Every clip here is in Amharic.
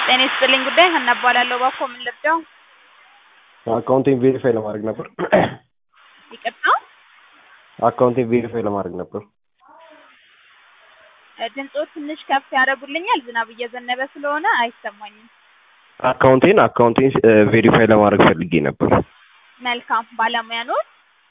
ጤና ይስጥልኝ ጉዳይ ሀና እባላለሁ። እባክዎ ምን ልርዳው? አካውንቴን ቬሪፋይ ለማድረግ ነበር። ይቅርታ አካውንቴን ቬሪፋይ ለማድረግ ነበር። ድምፆ ትንሽ ከፍ ያደርጉልኛል? ዝናብ እየዘነበ ስለሆነ አይሰማኝም። አካውንቴን አካውንቴን ቬሪፋይ ለማድረግ ፈልጌ ነበር። መልካም ባለሙያ ኖት?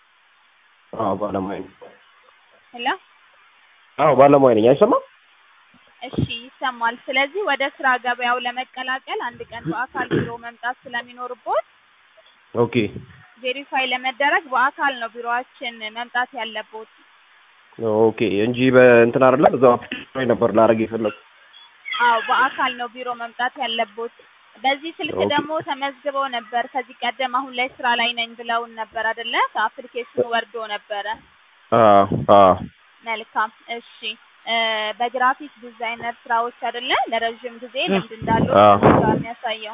አዎ ባለሙያ ነኝ። ሄሎ አዎ ባለሙያ ነኝ። አይሰማም? እሺ ይሰማል። ስለዚህ ወደ ስራ ገበያው ለመቀላቀል አንድ ቀን በአካል ቢሮ መምጣት ስለሚኖርቦት ኦኬ ቬሪፋይ ለመደረግ በአካል ነው ቢሮአችን መምጣት ያለቦት። ኦኬ እንጂ በእንትን አይደለም እዛው አፕሊኬሽን ላይ ነበር ላደርግ የፈለኩት። አዎ በአካል ነው ቢሮ መምጣት ያለቦት። በዚህ ስልክ ኦኬ። ደግሞ ተመዝግበው ነበር ከዚህ ቀደም አሁን ላይ ስራ ላይ ነኝ ብለውን ነበር አይደለ? ከአፕሊኬሽኑ ወርዶ ነበረ። አዎ አዎ መልካም እሺ። እ በግራፊክ ዲዛይነር ስራዎች አይደለ? ለረዥም ጊዜ ልምድ እንዳለው አዎ። ነው የሚያሳየው።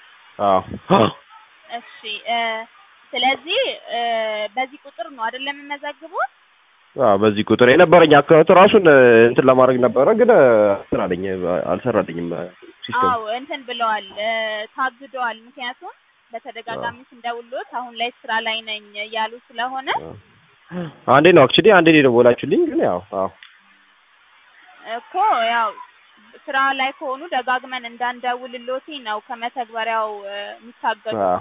አዎ እሺ እ ስለዚህ እ በዚህ ቁጥር ነው አይደለ የምመዘግቡት? አዎ በዚህ ቁጥር የነበረኝ አካውንት ራሱን እንትን ለማድረግ ነበረ ግን እንትን አለኝ አልሰራልኝም ሲስተም አዎ እንትን ብለዋል እ ታግደዋል። ምክንያቱም በተደጋጋሚ ስንደውሎት አሁን ላይ ስራ ላይ ነኝ እያሉ ስለሆነ አንዴ ነው አክቹሊ አንዴ ነው የደወላችሁልኝ ግን ያው አዎ እኮ ያው ስራ ላይ ከሆኑ ደጋግመን እንዳንደውልሎት ነው ከመተግበሪያው እ የሚታገዱት። አዎ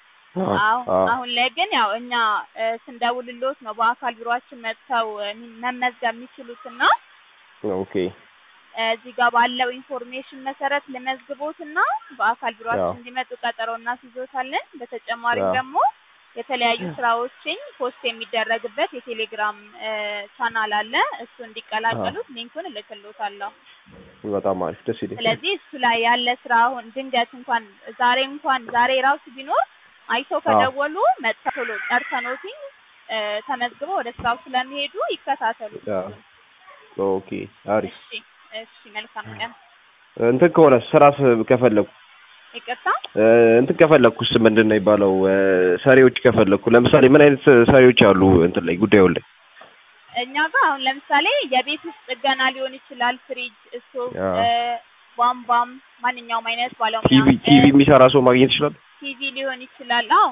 አዎ አዎ አሁን ላይ ግን ያው እኛ እ ስንደውልሎት ነው በአካል ቢሮአችን መጥተው እ መመዝገብ የሚችሉትና ኦኬ እ እዚህ ጋር ባለው ኢንፎርሜሽን መሰረት ልመዝግቦትና በአካል ቢሮአችን አዎ እንዲመጡ ቀጠሮ እናስይዞታለን። በተጨማሪም አዎ ደግሞ የተለያዩ ስራዎችን ፖስት የሚደረግበት የቴሌግራም እ ቻናል አለ። እሱ አዎ እንዲቀላቀሉት ሊንኩን እልክሎታለሁ። በጣም አሪፍ ደስ ይለኛል። ስለዚህ እሱ ላይ ያለ ስራ አሁን ድንገት እንኳን ዛሬ እንኳን ዛሬ ራሱ ቢኖር አይተው አዎ ከደወሉ መጥተው ቶሎ ጠርተኖትኝ እ ተመዝግበው ወደ ስራው ስለሚሄዱ ይከታተሉ አዎ እሱን። ኦኬ አሪፍ እሺ እሺ መልካም ቀን። እንትን ከሆነ ስራ ከፈለኩ ይቅርታ እ እንትን ከፈለኩስ ምንድን ነው የሚባለው እ ሰሪዎች ከፈለኩ ለምሳሌ ምን አይነት ሰሪዎች አሉ እንትን ላይ ጉዳዩ ላይ እኛ ጋር አሁን ለምሳሌ የቤት ውስጥ ጥገና ሊሆን ይችላል። ፍሪጅ፣ ስቶቭ፣ አዎ እ ቧንቧም ማንኛውም አይነት ባለሙያ ቲቪ እ ቲቪ የሚሰራ ሰው ማግኘት ይችላል። ቲቪ ሊሆን ይችላል። አዎ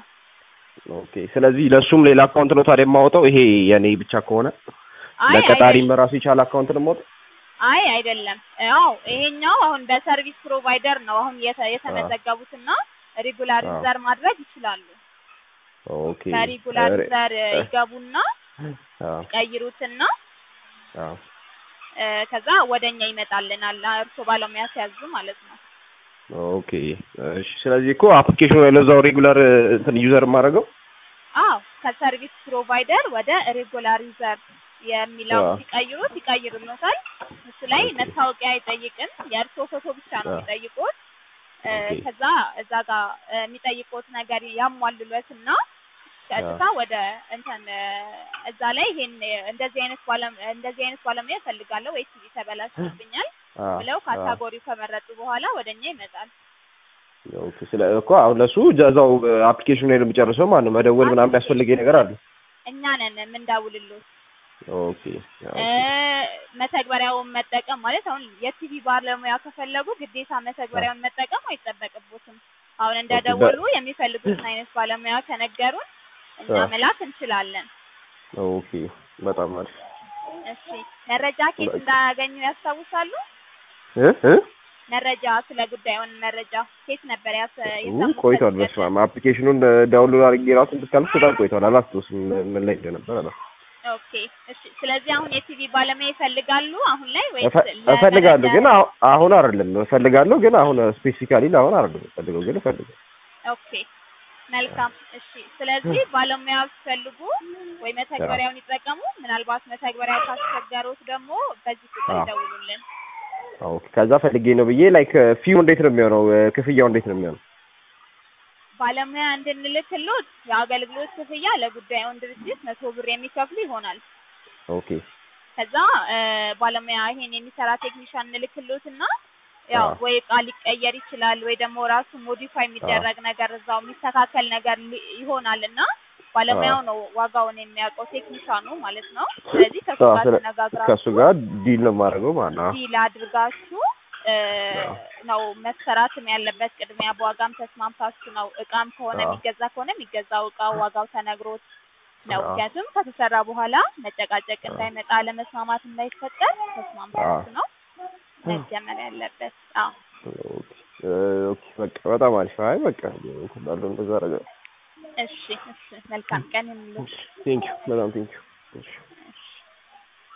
ኦኬ ስለዚህ ለእሱም ሌላ አካውንት ነው ታዲያ የማወጣው ይሄ የኔ ብቻ ከሆነ አይ ለቀጣሪም አይደለም ራሱ የቻለ አካውንት ነው የማወጣው አይ አይደለም። አዎ ይሄኛው አሁን በሰርቪስ ፕሮቫይደር ነው አሁን የተ አዎ የተመዘገቡትና አዎ ሪጉላሪዘር ማድረግ ይችላሉ። ኦኬ እ ከሪጉላሪዘር እ ይገቡና አዎ ይቀይሩትና አዎ እ ከዛ ወደኛ ይመጣልናል እርስዎ ባለሙያ ሲያዙ ማለት ነው። ኦኬ እሺ ስለዚህ እኮ አፕሊኬሽኑ ላይ ለዛው ሬጉላር እንትን ዩዘር የማደርገው አዎ ከሰርቪስ ፕሮቫይደር ወደ ሬጉላሪዘር የሚለውን አዎ ሲቀይሩት ይቀይሩልዎታል። እሱ ላይ ኦኬ መታወቂያ አይጠይቅም። የእርስዎ ፎቶ ብቻ ነው አዎ የሚጠይቁት። እ ኦኬ ከዛ እዛ ጋር እ የሚጠይቁት ነገር ያሟሉለትና ቀጥታ አዎ ወደ እንትን እ እዛ ላይ ይሄን እንደዚህ አይነት ባለም እንደዚህ አይነት ባለሙያ እፈልጋለሁ ወይ ቲቪ ተበላሽቶብኛል አዎ ብለው አዎ ካታጎሪው ከመረጡ በኋላ ወደኛ ይመጣል። ኦኬ ስለ እኮ አሁን ለሱ እዛው አፕሊኬሽኑ ላይ ነው የሚጨርሰው ማለት ነው። መደወል ምናምን የሚያስፈልገኝ ነገር አለ። እኛ ነን የምንደውልሎት። ኦኬ እ ኦኬ መተግበሪያውን መጠቀም ማለት አሁን የቲቪ ባለሙያ ከፈለጉ ግዴታ አዎ መተግበሪያውን መጠቀም አይጠበቅቦትም። አሁን ኦኬ በ እንደደወሉ የሚፈልጉትን አይነት ባለሙያ ከነገሩን እኛ አዎ መላክ እንችላለን። ኦኬ በጣም አሪፍ እሺ መረጃ ኬት በቃ እንዳያገኙ ያስታውሳሉ? እ እ መረጃ ስለ ጉዳዩን መረጃ ኬት ነበር ያስ ው የሰሙት ቆይቷል። ከዚህ በስመ ቀደም? አብ አፕሊኬሽኑን ዳውንሎድ አድርጌ ራሱ እንትን ካልኩ በጣም ቆይቷል። አላስታውስም ምን ላይ እንደነበር አላስታውስም። ኦኬ እሺ። ስለዚህ አሁን የቲቪ ባለሙያ ይፈልጋሉ አሁን ላይ ወይስ እፈ- ለመረጃ እፈልጋለሁ ግን አሁ- አሁን አይደለም እፈልጋለሁ ግን አሁን ስፔሲፊካሊ ለአሁን አይደለም እፈልገው ግን እፈልጋለሁ። ኦኬ መልካም እሺ። ስለዚህ ባለሙያ ሲፈልጉ ወይ አዎ መተግበሪያውን ይጠቀሙ። ምናልባት መተግበሪያው ካስቸገሩት ደግሞ በዚህ ቁጥር አዎ ይደውሉልን። ኦኬ ከዛ ፈልጌ ነው ብዬ ላይክ ፊው እንዴት ነው የሚሆነው? ክፍያው እንዴት ነው የሚሆነው? ባለሙያ እንድንልክሎት የአገልግሎት ክፍያ ለጉዳዩን ድርጅት መቶ ብር የሚከፍሉ ይሆናል። ኦኬ ከዛ እ ባለሙያ ይሄን የሚሰራ ቴክኒሻን እንልክሎትና ያው አዎ ወይ እቃ ሊቀየር ይችላል ወይ ደግሞ ራሱ ሞዲፋይ አዎ የሚደረግ ነገር እዛው የሚስተካከል ነገር ሊ- ይሆናል እና ባለሙያው ነው ዋጋውን የሚያውቀው ቴክኒሻኑ ማለት ነው። ስለዚህ ከሱ አዎ ጋር ስለ ከእሱ ተነጋግራችሁ ጋር ዲል ነው የማደርገው ማለት ነው። ዲል አድርጋችሁ እ አዎ። ነው መሰራትም ያለበት። ቅድሚያ በዋጋም ተስማምታችሁ ነው። እቃም ከሆነ አዎ። የሚገዛ ከሆነ የሚገዛው እቃው ዋጋው ተነግሮት ነው። አዎ። ምክንያቱም ከተሰራ በኋላ መጨቃጨቅ አዎ። እንዳይመጣ አለመስማማት እንዳይፈጠር ተስማምታችሁ ነው መጀመር ያለበት። አዎ ኦኬ እ ኦኬ በቃ በጣም አሪፍ። አይ በቃ እንትን ባለው እንደዛ አደርጋለሁ። እሺ እሺ መልካም ቀን ይሁንልሽ። ቴንኪው በጣም ቴንኪው። እሺ